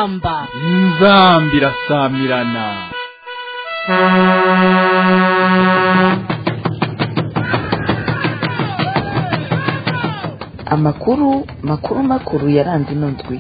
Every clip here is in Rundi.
inzamba inzambi irasamirana amakuru makuru makuru yaranze ino ndwi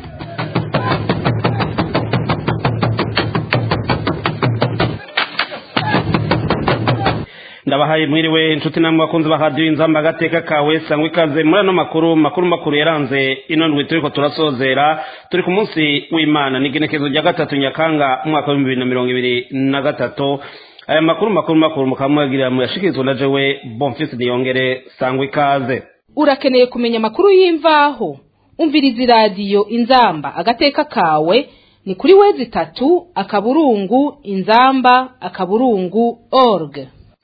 ndabahaye mwiriwe inshuti namwe bakunzi ba radiyo inzamba agateka kawe sangwa ikaze muri ano makuru makuru makuru yaranze ino ndwi turiko turasozera turi ku munsi w'imana ni igenekezo rya gatatu nyakanga umwaka w'ibihumbi bibiri na mirongo ibiri na gatatu aya makuru makuru makuru mukaba muyagirira muyashikirizwa na jewe bonfisi niyongere sangwa ikaze urakeneye kumenya amakuru y'imvaho umviriza iradiyo inzamba agateka kawe ni kuri wezi itatu akaburungu inzamba akaburungu org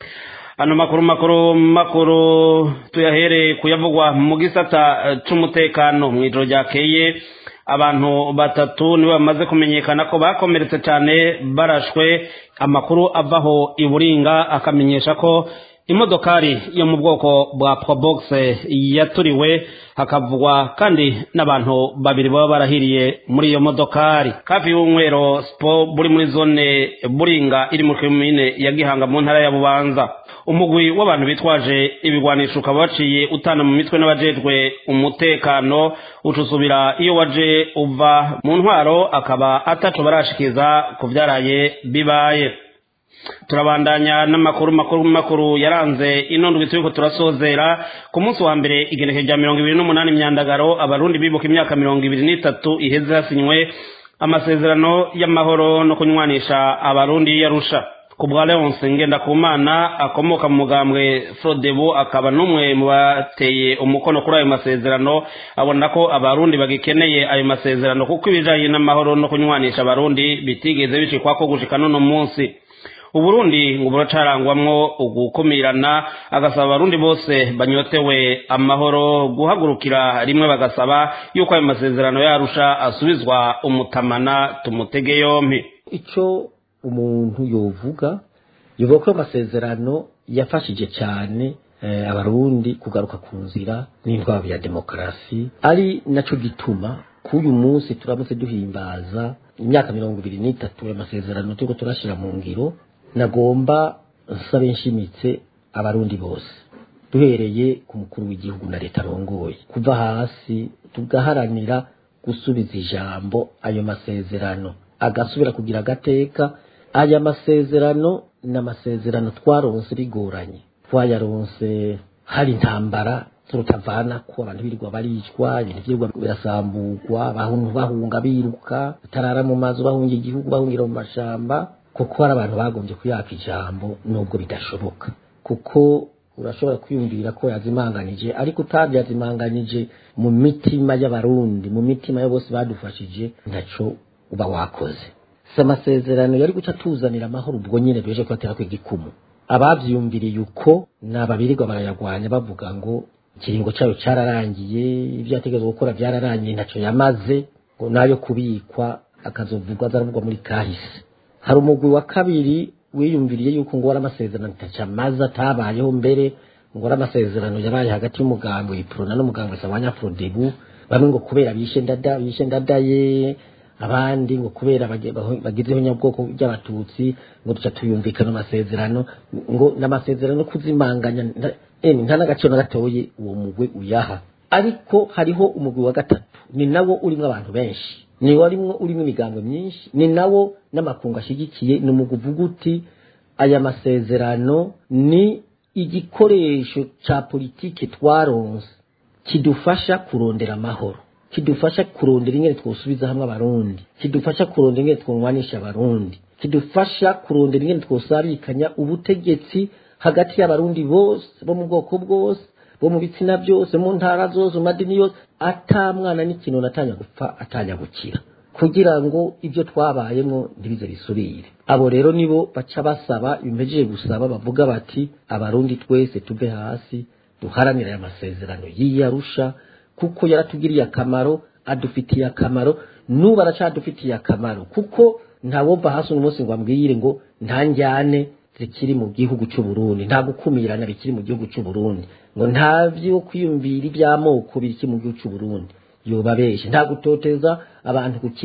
ano makuru makuru makuru tuyahereye kuyavugwa mu gisata eh, c'umutekano mw'ijoro ryakeye abantu batatu nibo bamaze kumenyekana ko bakomeretse cyane barashwe amakuru avaho i buringa akamenyesha ko imodokari yo mu bwoko bwa probox yaturiwe hakavugwa kandi n'abantu babiri baba barahiriye muri iyo modokari hafi y'umwero spo buri muri zone buringa iri mu komine ya gihanga mu ntara ya bubanza umugwi w'abantu bitwaje ibigwanisho ukaba waciye utana mu mitwe n'abajejwe umutekano ucusubira iyo waje uva mu ntwaro akaba ataco barashikiza ku vyaraye bibaye turabandanya n'amakuru makuru makuru yaranze ino ndwi turiko turasozera ku munsi wa mbere igenekezo rya mirongo ibiri n'umunani myandagaro abarundi bibuka imyaka mirongo ibiri n'itatu iheze hasinywe amasezerano y'amahoro no kunywanisha abarundi yarusha ku bwa leonce ngendakumana akomoka mu mugambwe frodebu akaba n'umwe mu bateye umukono kuri ayo masezerano abona ko abarundi bagikeneye ayo masezerano kuko ibijanye n'amahoro no kunywanisha abarundi bitigeze bishikwako gushika n'uno munsi uburundi ngo buracarangwamwo ugukumirana agasaba abarundi bose banyotewe amahoro guhagurukira rimwe bagasaba yuko ayo masezerano yarusha asubizwa umutamana tumutege yompi icyo umuntu yovuga yovuga ko amasezerano yafashije cyane eh, abarundi kugaruka ku nzira n'intwaro ya demokarasi ari naco gituma k'uyu munsi turamutse duhimbaza imyaka mirongo ibiri n'itatu amasezerano turiko turashira mu ngiro nagomba nsabe nshimitse abarundi bose duhereye ku mukuru w'igihugu na leta arongoye kuva hasi tugaharanira gusubiza ijambo ayo masezerano agasubira kugira agateka aya masezerano ni amasezerano twaronse bigoranye twayaronse hari intambara turutavana ko abantu birirwa baricwa ibintu byirwa birasamburwa abantu bahunga biruka batarara mu mazu bahunga igihugu bahungira mu mashamba kuko hari abantu bagombye kuyaka ijambo nubwo bidashoboka kuko urashobora kwiyumvira ko yazimanganije ariko utabyazimanganije mu mitima y'abarundi mu mitima ya bose badufashije ntaco uba wakoze si amasezerano yari guca tuzanira amahoro ubwo nyine beje kubatera ku igikumu abavyumviriye uko ni ababirirwa barayagwanya bavuga ngo ikiringo cayo cararangiye ibyo yategerezwa gukora byararangiye ntaco yamaze ngo nayo kubikwa akazovugwa azaravugwa muri kahise hari umugwi wa kabiri wiyumviriye yuko ngo wari amasezerano ntaco amaze atabayeho mbere ngo wari amasezerano yabaye hagati y'umugambi iprona n'umugambi sawanya frodebu bamwe ngo kubera bishe ndada bishe ndadaye abandi ngo kubera bagizeho nyabwoko by'abatutsi ngo duca tuyumvikana amasezerano ngo n'amasezerano kuzimanganya nta n'agaciro na gatoye uwo mugwi uyaha ariko hariho umugwi wa gatatu ni nawo urimo abantu benshi ni warimwo urimo imigambo myinshi ni nawo n'amakungu ashyigikiye ni umugwi uvuga uti aya masezerano ni igikoresho ca politike twaronse kidufasha kurondera amahoro kidufasha kurondera ingene twosubiza hamwe abarundi kidufasha kurondera ingene twunwanisha abarundi kidufasha kurondera ingene twosabikanya ubutegetsi hagati y'abarundi bose bo mu bwoko bwose bo mu bitsina byose mu ntara zose mu madini yose ata mwana n'ikintu atanya gupfa atanya gukira kugira ngo ibyo twabayemo ntibize bisubire abo rero nibo baca basaba bimejeje gusaba bavuga bati abarundi twese tuve hasi duharanire aya masezerano yiyarusha kuko yaratugiriye akamaro adufitiye akamaro n'ubu aracadufitiye akamaro kuko ntawova hasi uno munsi ngo ambwire ngo nta njyane zikiri mu gihugu cy'u Burundi nta gukumirana bikiri mu gihugu cy'u Burundi ngo nta byo kwiyumvira iby'amoko bikiri mu gihugu cy'u Burundi yoba benshi nta gutoteza abantu ku kiba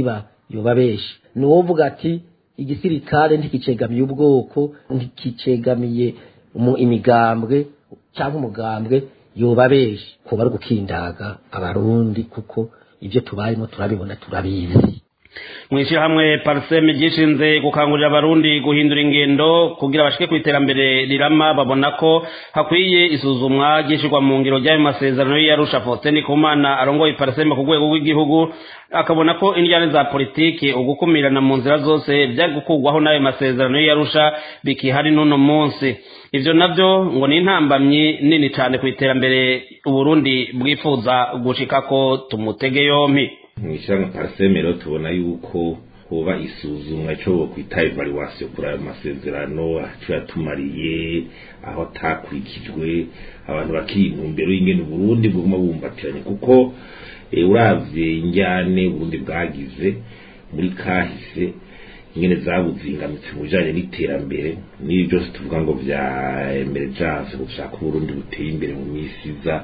yoba benshi ni uwovuga ati igisirikare ntikicegamiye ubwoko ntikicegamiye umu- imigambwe cyangwa umugambwe yoba benshi kuba ari gukindaga abarundi kuko ibyo tubayemo turabibona turabizi mw'ishyirahamwe pariseme ryishinze gukangurira abarundi guhindura ingendo kugira bashike ku iterambere rirama babona ko hakwiye isuzumwa ryishyirwa mu ngiro ry'ayo masezerano y'iyarusha faustin kumana arongoye pariseme ku rwego rw'igihugu akabona ko indiyane za politiki ugukumirana mu nzira zose byari gukurwaho n'ayo masezerano y'iyarusha bikihari n'uno munsi ivyo navyo ngo ni intambamyi nini cyane ku iterambere uburundi bwifuza gushikako tumutege yompi mw'ishyirahamwe pariseme rero tubona yuko hoba isuzumwa icyo bokwita evaluation kuri ayo masezerano aco yatumariye aho atakurikijwe abantu bakiyintumbero y'ingene uburundi buguma bumbatiranye kuko eh, uravye injyane uburundi bwagize muri kahise ingene zabuzingamitse mu bijanye n'iterambere n'ibi byose tuvuga ngo vya emergence gushaka uburundi buteye imbere mu misi iza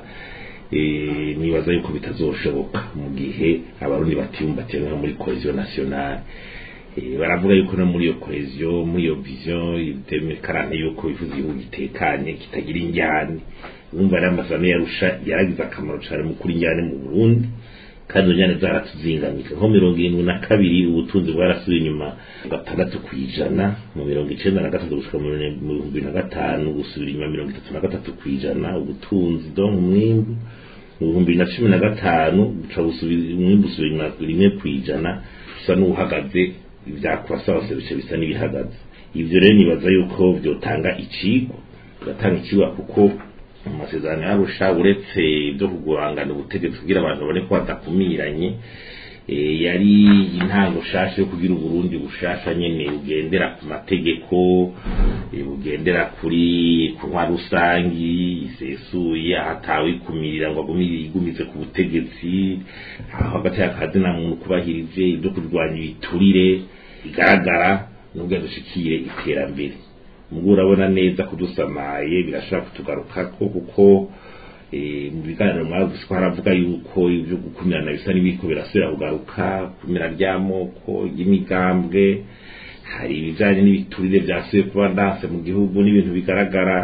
eh, nibaza yuko bitazoshoboka mu gihe abarundi batiyumbatiye nko muri cohesion nationale Eh, baravuga yuko no muri iyo cohesion muri iyo vision demekarane yuko bifuza igihugu gitekanye kitagira injyane urumva rero amasezerano yarusha yaragize akamaro cyane mu kuri injyane mu burundi kandi izo njyane zaratuzingamika nko mirongo irindwi na kabiri ubutunzi bwarasubiye inyuma gatandatu ku ijana mu mirongo icenda na gatatu gushika mu bihumbi bibiri na gatanu gusubira inyuma mirongo itatu na gatatu ku ijana ubutunzi donc umwimbu mu bihumbi bibiri na cumi na gatanu buca busubira umwimbu usubira inyuma rimwe ku ijana bisa n'uhagaze ivyakura byose bice bisa n'ibihagaze ivyo rero nibaza yuko vyotanga icigwa bigatanga icigwa kuko mu masezerano yarusha uretse ibyo kugurangana ubutegetsi kugira abantu babone ko badakumiranye eh, yari intango shasha yo kugira uburundi bushasha nyene bugendera ku mategeko eh, bugendera kuri ku ntwaro rusangi isesuye ahatawe ikumirira ngo agumire igumize ku butegetsi aho hagati y'akazina muntu kubahirije ibyo kurwanya ibiturire bigaragara nubwo dushikiye iterambere ubwo urabona neza kudusamaye birashobora kutugarukako kuko eh, mu biganiro mwavuze ko haravuga yuko ibyo gukumirana bisa n'ibiko birasubira kugaruka kumira ry'amoko y'imigambwe hari ibijanye n'ibiturire byasubiye kuba ndanse mu gihugu n'ibintu bigaragara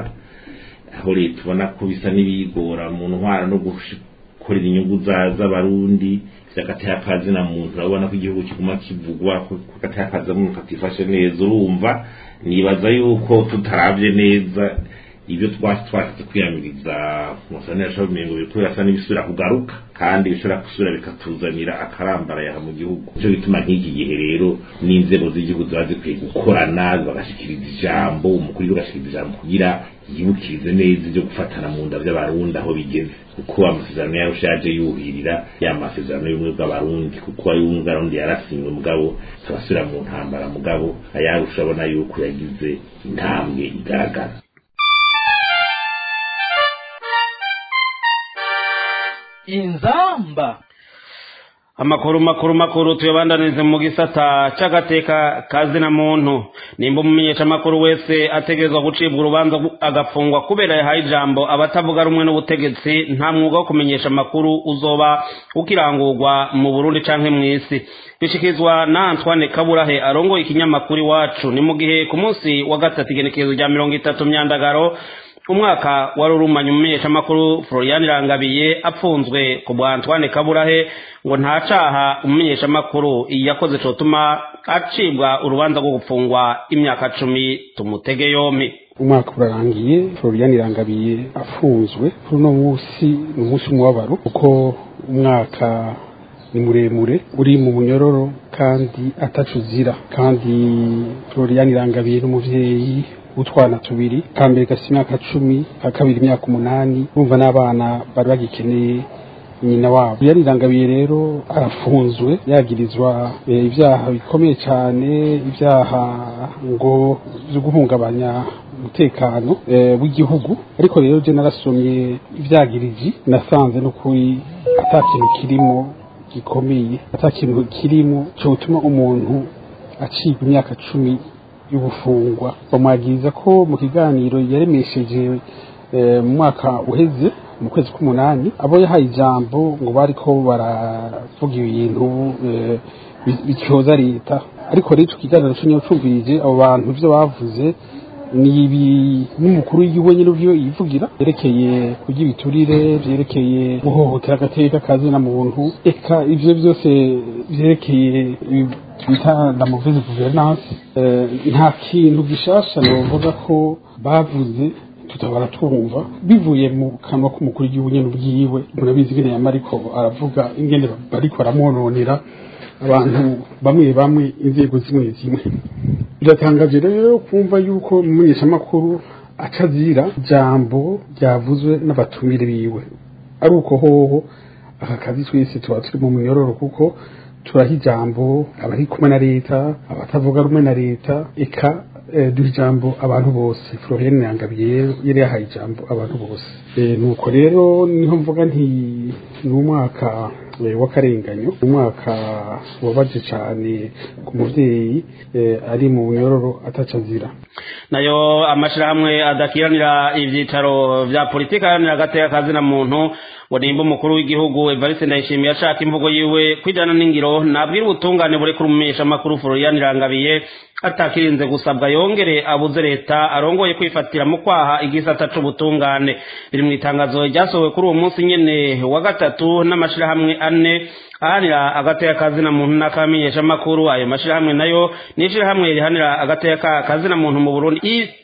aho leta ubona ko bisa n'ibigora mu ntwara no gukorera inyungu za- z'abarundi vy'agateka kazina muntu urabona ko igihugu kiguma kivugwa ko ko agateka kaza muntu katifashe neza urumva nibaza yuko tutaravye neza ibyo twasi twashatse kwiyamiriza musane yashobora umengo biriko birasa n'ibisubira kugaruka kandi bishobora gusubira bikatuzanira akarambarayaha mu gihugu nico gituma nk'iki gihe rero n'inzego z'igihugu ziba zikwiye gukorana bagashikiriza ijambo umukuru w'igihugu agashikiriza ijambo kugira yibukirize neza ibyo gufatana mu nda vy'abarundi aho bigeze kuko amasezerano yayo yaje yuhirira ya masezerano y'ubumwe bw'abarundi kuko ay'ubumwe bw'abarundi yarasinywe mugabo turasubira mu ntambara mugabo ayarusha abona yuko yagize intambwe igaragara inzamba amakuru makuru makuru tuyabandanirize mu gisata c'agateka kazina muntu nimba umumenyesha amakuru wese ategerezwa gucibwa urubanza gu- agafungwa kubera yahaye ijambo abatavuga rumwe n'ubutegetsi nta mwuga wo kumenyesha amakuru uzoba ukirangurwa mu burundi canke mw'isi bishikirizwa na antoine kaburahe arongoye ikinyamakuru iwacu ni mu gihe ku munsi wa gatatu igenekerezo rya mirongo itatu myandagaro umwaka wari urumanye umumenyeshamakuru florian irangabiye apfunzwe ku bwa antoine kaburahe ngo nta caha umumenyeshamakuru yakoze cotuma acibwa urubanza rwo gupfungwa imyaka cumi tumutege yompi umwaka urarangiye florian irangabiye afunzwe kuri uno munsi ni umunsi w'umubabaro kuko umwaka ni muremure uri mu munyororo kandi ataco uzira kandi florian irangabiye n'umuvyeyi utwana tubiri ka mbere gafite imyaka cumi ka kabiri imyaka umunani bumva n'abana bari bagikeneye nyina wabo yarirangabiye rero arafunzwe yagirizwa eh, ibyaha bikomeye cyane ibyaha ngo byo guhungabanya umutekano eh, w'igihugu ariko rero je narasomye ivyagiriji nasanze no kuri ata kintu kirimo gikomeye ata kintu kirimo cotuma umuntu acibwa imyaka cumi y'ubufungwa bamwagiriza ko mu kiganiro yaremesheje eh, mu mwaka uheze mu kwezi k'umunani abo yahaye ijambo ngo bariko baravuga ibintu eh, bi- bityoza leta ariko rero ico kiganiro co nyacumvirije abo bantu ivyo bavuze ni ibi n'umukuru w'igihugu nyine uvyo yivugira vyerekeye kurya ibiturire vyerekeye guhohotera agateka kazina muntu eka ivyo vyose vyerekeye ibi twita la mauvaise gouvernance eh, nta kintu gishasha novuga ko bavuze tutabara twumva bivuye mu kanwa k'umukuru w'igihugu nyine ubwiwe murabizi ingene yama ariko aravuga ingene bariko baramwononera abantu bamwe bamwe inzego zimwe zimwe biratangaje rero kumva yuko umumenyeshamakuru aca azira ijambo ryavuzwe n'abatumire biwe ari uko hoho aka kazi twese tuba turi mu munyororo kuko turaha ijambo abari kumwe na leta abatavuga rumwe na leta eka eh, duha ijambo abantu bose florienne yangabiye yari yahaye ijambo abantu bose Eh, nuko rero niho mvuga nti ni umwaka eh, w'akarenganyo umwaka wabaje cyane ku muvyeyi eh, ari mu munyororo ataca azira nayo amashirahamwe adakiranira ivyicaro vya politiki aharanira agateka kazina muntu ngo nimba umukuru w'igihugu evariste ndayishimiye ashaka imvugo yiwe kwijana n'ingiro nabwira ubutungane burekura umumenyeshamakuru florian irangabiye atakirinze gusabwa yongere abuze leta arongoye kwifatira mu kwaha igisata c'ubutungane biri mu itangazo ryasohowe kuri uwo munsi nyene wa gatatu n'amashirahamwe ane ahanira agateka kazina muntu n'akamenyeshamakuru ayo mashirahamwe nayo ni ishirahamwe rihanira agateka kazina muntu mu burundi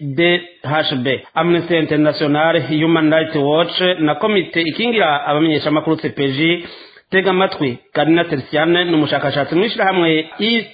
idhb amnesty international human rights watch na komite ikingira abamenyeshamakuru cpg tega amatwi karina teresiane ni umushakashatsi mu ishirahamwe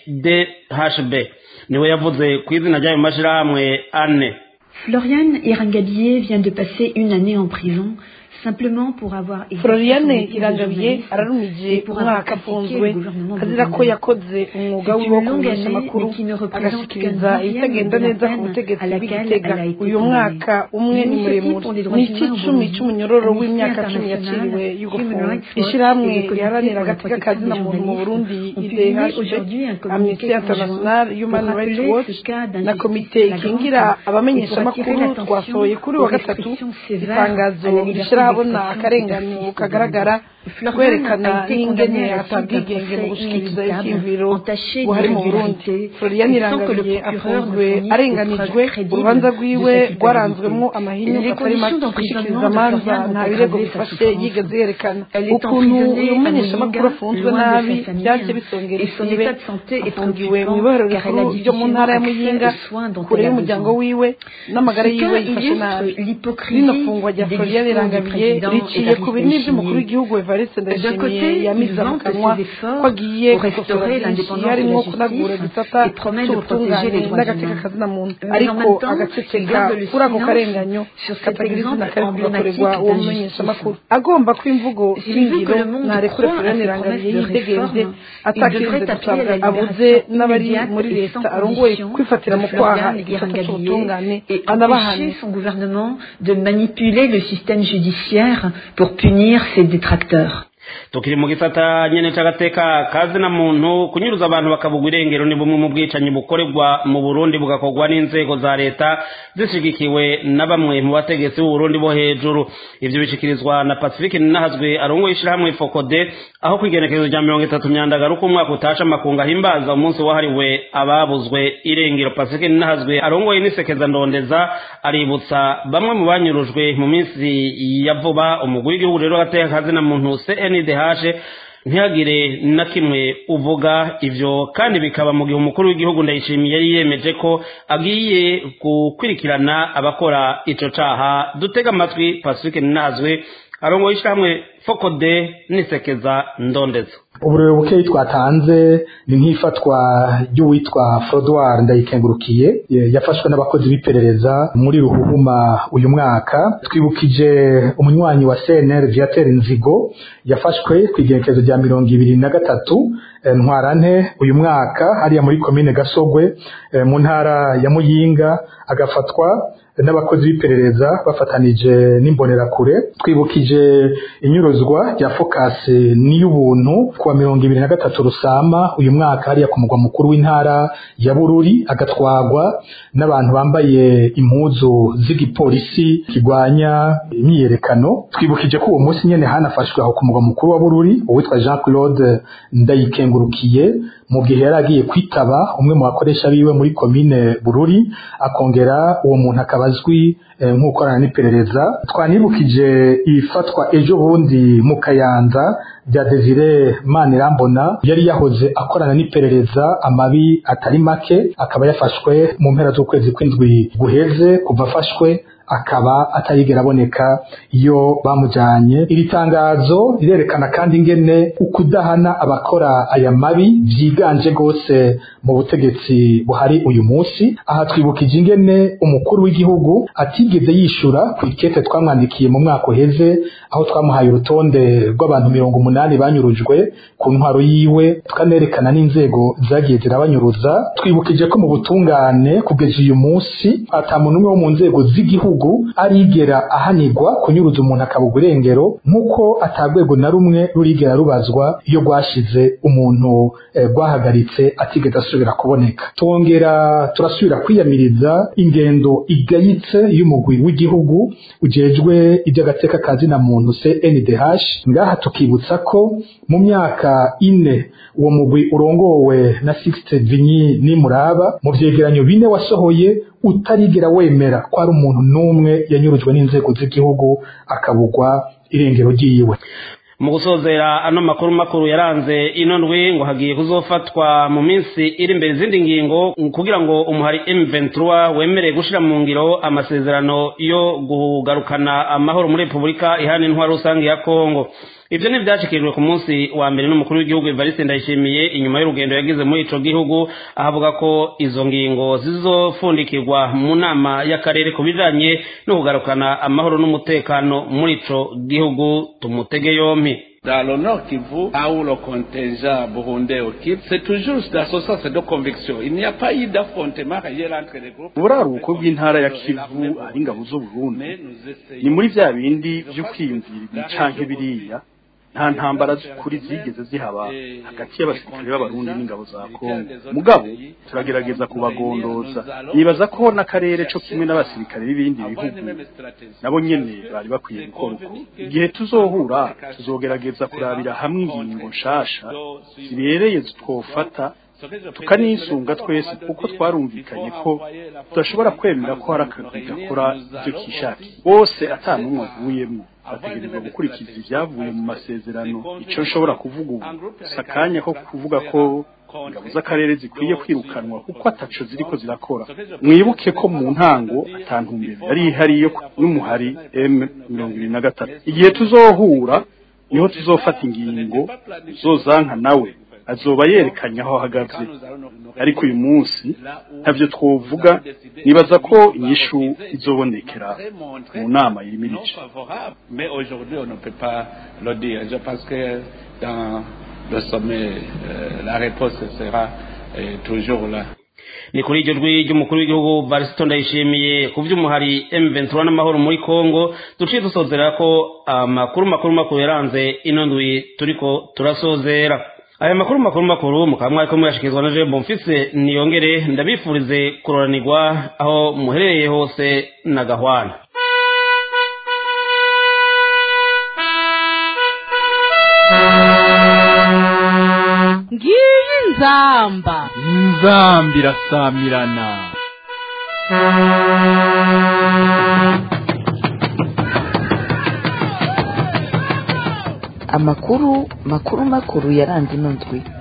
idhb niwe yavuze ku izina ry'ayo mashirahamwe ane Floriane Irangadier vient de passer une année en prison simplement pour avoir exercé Floriane son métier de irangabiye journaliste ararumije et pour avoir umwaka critiqué afunzwe le gouvernement azira ko burundais. yakoze umwuga C'est wiwe wo une longue kumenyesha année, amakuru mais qui ne représente agashikiriza qu'un ibitagenda dixième de la neza ku peine butegetsi à laquelle bw'igitega elle a été uyu condamnée. mwaka umwe ni L'initiative muremure pour les droits ni humains au ic'icumi Burundi, c'umunyororo Amnesty w'imyaka cumi International, yaciriwe Human y'ugufungwa Rights Watch ishirahamwe et les comités riharanira pour la agateka protection kazina des muntu mu journalistes burundi ont publié aujourd'hui un idhb communiqué amnesty conjoint international human pour rights rappeler watch ce cas d'injustice na komite flagrante ikingira et pour abamenyeshamakuru attirer l'attention twasohoye kuri uwa aux gatatu restrictions sévères itangazo à la liberté rishyira ahabona d'expression akarenganyo et kagaragara Florian kwerekana a été n'ingene condamné à la suite d'un atabwigenge mu procès gushikiriza inéquitable, ivyiyumviro entaché buhari mu burundi d'irrégularité, florian et sans que le irangabiye procureur ne afunzwe fournisse arenganijwe des preuves crédibles urubanza de rwiwe sa culpabilité. rwaranzwemwo amahinyu Les atari make conditions gushikiriza d'emprisonnement de amanza Florian ont nta birego aggravé sa bifashe souffrance. yigeze yerekana Elle est ukuntu emprisonnée uyu à mumenyeshamakuru Muyinga, afunzwe loin de nabi sa famille, byaje bisongera et son isibe état de santé est afungiwe mu préoccupant, ibohero car elle a rikuru ryo mu ntara ya difficilement muyinga accès aux soins dont kure elle a y'umuryango besoin. wiwe n'amagara Ce yiwe cas yifashe illustre nabi l'hypocrisie rino fungwa rya des florian discours du irangabiye président riciye ku binini Evariste by'umukuru w'igihugu evariste D'un côté, ndayishimiye il yamize mu vante kanwa ses efforts ko agiye pour restaurer gukosora byinshi l'indépendance de harimo la kunagura justice igisata et promet de c'ubutungane protéger les droits n'agateka humains. kazina muntu Mais en ariko même temps, agaceceka il garde le kuri ako silence karenganyo sur cet katagira izina exemple kari kugakorerwa emblématique uwo d'injustice. mumenyeshamakuru agomba ko imvugo S'il veut shingiro que le monde ntarekure croie à florian ses irangabiye promesses de yidegenze réforme, il atakirinze devrait appeler à gusabwa la abuze libération n'abari immédiate muri et sans leta arongoye condition kwifatira de mu kwaha Florian igisata Irangabiye c'ubutungane et anabahane empêcher son gouvernement de manipuler le système judiciaire pour punir ses détracteurs. tukiri mu gisata nyene c'agateka kazina muntu kunyuruza abantu bakabugwa irengero ni bumwe mu bwicanyi bukorerwa mu burundi bugakorwa n'inzego za leta zishigikiwe na bamwe mu bategetsi b'uburundi bo hejuru ivyo bishikirizwa na pacifique ninahazwe arongoye ishirahamwe fokode aho kwigenekerezo rya mirongo itatu myandagaro uko umwaka utasha amakungu ahimbaza umunsi wahariwe ababuzwe irengero pacifique ninahazwe arongoye n'isekeza ndondeza aributsa bamwe mu banyurujwe mu minsi ya vuba umugwi w'igihugu rero agateka kazina muntu cndh ntihagire na kimwe uvuga ivyo kandi bikaba mu gihe umukuru w'igihugu ndayishimiye yari yemeje ko agiye gukurikirana abakora ico caha dutega amatwi pacifique ninazwe arongoye ishirahamwe fokode n'isekeza ndondeza uburere bukeyi twatanze ni nk'ifatwa ry'uwitwa Frodoir ndayikengurukiye ye- yafashwe n'abakozi b'iperereza muri ruhuhuma uyu mwaka twibukije umunywanyi wa CNR Viateur Nzigo yafashwe ku igenekerezo rya mirongo ibiri na gatatu eh, ntwarante uyu mwaka hariya muri komine Gasogwe eh, mu ntara ya Muyinga agafatwa n'abakozi b'iperereza bafatanije n'imbonerakure twibukije inyuruzwa rya Focus n'iy'ubuntu kuwa mirongo ibiri na gatatu Rusama uyu mwaka hariya ku mugwa mukuru w'intara ya Bururi agatwagwa n'abantu bambaye impuzu z'igipolisi kirwanya imyiyerekano twibukije ko uwo munsi nyene hanafashwe aho ku mugwa mukuru wa Bururi uwitwa Jean Claude Ndayikengurukiye mu gihe yari agiye kwitaba umwe mu bakoresha biwe muri komine bururi akongera uwo muntu akaba azwi nk'ukorana n'iperereza twanibukije ifatwa ejo bundi mu kayanza bya desire manirambona yari yahoze akorana n'iperereza amabi atari make akaba yafashwe mu mpera z'ukwezi kw'indwi guheze kuva afashwe akaba atarigera aboneka iyo bamujyanye iri tangazo rirerekana kandi ingene ukudahana abakora aya mabi byiganje rwose mu butegetsi buhari uyu munsi aha twibukije ingene umukuru w'igihugu atigeze yishura ku ikete twamwandikiye mu mwaka uheze aho twamuhaye urutonde rw'abantu mirongo umunani banyurujwe ku ntwaro yiwe tukanerekana n'inzego zagiye zirabanyuruza twibukije ko mu butungane kugeza uyu munsi ata muntu umwe wo mu nzego z'igihugu arigera ahanirwa kunyuruza umuntu akabugwa irengero nk'uko atagwego na rumwe rurigera rubazwa iyo rwashize umuntu rwahagaritse atigeze asubira kuboneka twongera turasubira kwiyamiriza ingendo igayitse y'umugwi w'igihugu ujejwe iby'agateka ka zina muntu CNDH ngaha tukibutsa ko mu myaka ine uwo mugwi urongowe na Sixte Vinyi Nimuraba mu vyegeranyo bine wasohoye utarigera wemera ko ari umuntu n'umwe yanyurujwe n'inzego z'igihugu akabugwa irengero ryiwe mu gusozera ano makuru makuru yaranze ino ndwi ngo hagiye kuzofatwa mu minsi iri imbere izindi ngingo kugira ngo umuhari M23 wemereye gushira mu ngiro amasezerano yo kugarukana amahoro muri Repubulika ihana intwaro rusange ya Kongo ivyo ni vyashikirijwe ku munsi wa mbere n'umukuru w'igihugu Evariste Ndayishimiye inyuma y'urugendo yagize muri ico gihugu ahavuga ko izo ngingo zizofundikirwa mu nama y'akarere ku bijanye no kugarukana amahoro n'umutekano muri ico gihugu tumutege yompi Dans le Nord Kivu, là où le contingent burundais occupe, c'est toujours dans ce sens de conviction. Il n'y a pas eu d'affrontement réel entre les groupes. uburaruko bw'intara ya kivu ari ingabo z'uburundi ni muri vya bindi vyo kwiyumvira ibi canke biriya nta ntambara z'ukuri zigeze zihaba hagati y'abasirikare b'abarundi n'ingabo za kongo mugabo turagerageza kubagondoza nibaza ko n'akarere co kimwe n'abasirikare b'ibindi bihugu nabo nyene bari bakwiye gukora uko igihe tuzohura tuzogerageza kurabira hamwe ingingo nshasha zibereye twofata tukanisunga twese kuko twarumvikanye ko tudashobora kwemera ko hari akagwi gakora ivyo kishakiye bose ata n'umwe avuyemwo bategerezwa gukurikiza ibyavuye mu masezerano icyo nshobora kuvuga ubu si akanya ko kuvuga ko ingabo z'akarere zikwiye kwirukanwa kuko ataco ziriko zirakora mwibuke ko mu ntango atantumbere yari ihari yo n'umuhari M mirongo ibiri na gatatu igihe tuzohura niho tuzofata ingingo zozanka nawe azoba yerekanye aho ahagaze ariko uyu munsi ntavyo twovuga nibaza ko inyishu izobonekera mu nama irimo ibice Mais aujourd'hui, on ne peut pas le dire. Je pense que dans le sommet, euh, la réponse sera euh, toujours là. ni kuri iryo jwi ry'umukuru w'igihugu varisito ndayishimiye ku by'umuhari M23 n'amahoro muri Kongo duciye dusozera ko amakuru makuru makuru yaranze ino ndwi turiko turasozera aya makuru makuru makuru mukaba mwariko muyashikirizwa na Jean Bonfils niyongere ndabifurize kuroranirwa aho muherereye hose na gahwana ngiyi nzamba inzamba irasamirana amakuru makuru makuru yaranze ino ndwi